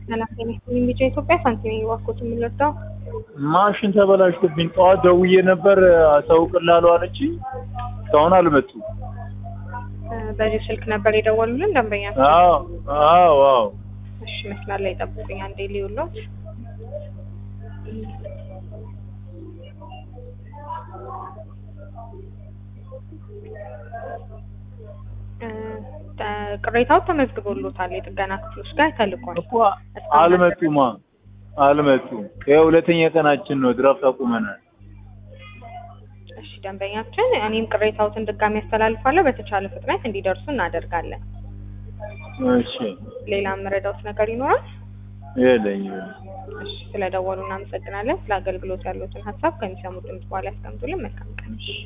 ሰላም ጤና ይስጥልኝ። ቢጫ ኢትዮጵያ ሳንቲም እባክዎት የምንረዳው ማሽን ተበላሽቶብኝ ጠዋት ደውዬ ነበር አሳውቅልሃለሁ አለችኝ። እስካሁን አልመጡም። በዚህ ስልክ ነበር የደወሉልን ደንበኛችን። አዎ አዎ አዎ እሺ መስመር ላይ ጠብቁኝ አንዴ ሊውሎት ቅሬታው ተመዝግቦሎታል። የጥገና ክፍሎች ጋር ተልኳል። እኮ አልመጡማ አልመጡም። ይኸው ሁለተኛ ቀናችን ነው። ድራፍት አቁመናል። እሺ ደንበኛችን፣ እኔም ቅሬታዎትን ድጋሚ ያስተላልፋለሁ። በተቻለ ፍጥነት እንዲደርሱ እናደርጋለን። እሺ ሌላ የምረዳውት ነገር ይኖራል? የለኝም። እሺ ስለደወሉ እናመሰግናለን። ስለ አገልግሎት ያሉትን ሀሳብ ከሚሰሙት ድምጽ በኋላ ያስቀምጡልን። መልካም ቀን።